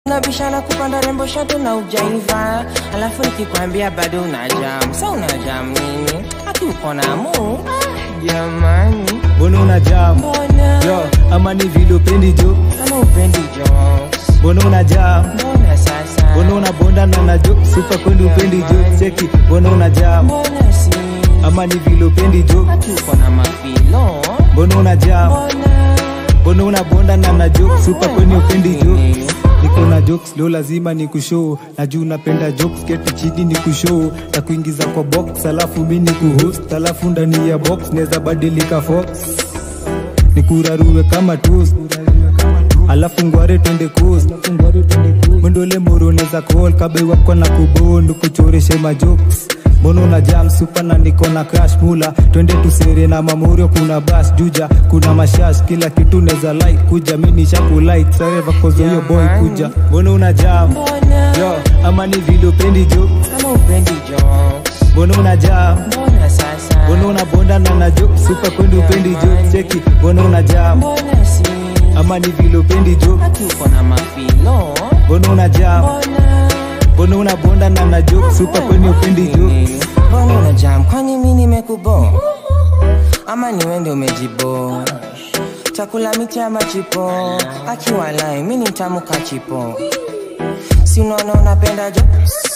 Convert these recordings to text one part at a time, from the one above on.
Nabishana kupanda rembo shatu na ujaiva, alafu nikikwambia bado una jam. Sa una jam nini? Haki uko na mu Ah, jamani, mbona una jam mbona yo ama ni vile upendi jo kama upendi jokes? mbona una jam Mbona sasa? mbona una bonda na na jo supa kwendi upendi jo cheki mbona una jam Mbona si ama ni vile upendi jo haki uko na mafilo? mbona una jam Mbona mbona una bonda na na jo supa kweni upendi jo Nini? niko na jokes leo lazima ni kushoo na juu napenda jokes keti chini ni kushoo na kuingiza kwa box alafu mi ni kuhost alafu ndani ya box neza badilika fox nikurarue kama toast alafu ngware twende coast mwendole moro neza call kabe wako na kubondu kuchoreshe majokes Mbona una jam super na niko na crash mula twende tusere na mamorio kuna bas juja kuna mashash kila kitu neza like kuja mimi nishaku like sare vakozo hiyo boy kuja mbona una jam mbona yo ama ni vile upendi jo kama upendi jokes? mbona una jam Mbona sasa? mbona una bonda na na jo super kwendi upendi jo cheki mbona una jam Mbona si ama ni vile upendi jo haki uko na mafilo? mbona una jam Mbona mbona una bonda na na jo super kweni upendi jo mbona una jam? Kwani mi nimekubo ama ni wende umejibo? Chakula miti ama chipo? Akiwalai mi ni mtamu kachipo, si unaona unapenda jo,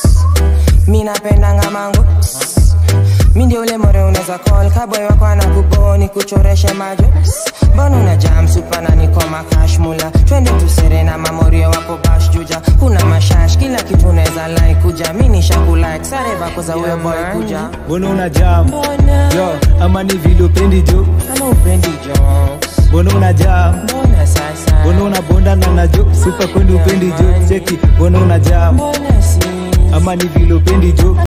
mi napenda ngamango mi ndio ule more unaweza call kaboy wako anakubo ni kuchoreshe majo mbona una jam supa na niko makash mula twende tusere na mamorio wapo bash juja kuna mashash kila kitu unaweza like kuja mi nishakulike sare vako za huyo boy kuja mbona una jam mbona yo ama ni vile upendi jo kama upendi jokes mbona una jam mbona sasa mbona una bonda na na jo super kwendi upendi jo cheki mbona una jam mbona si ama ni vile upendi jo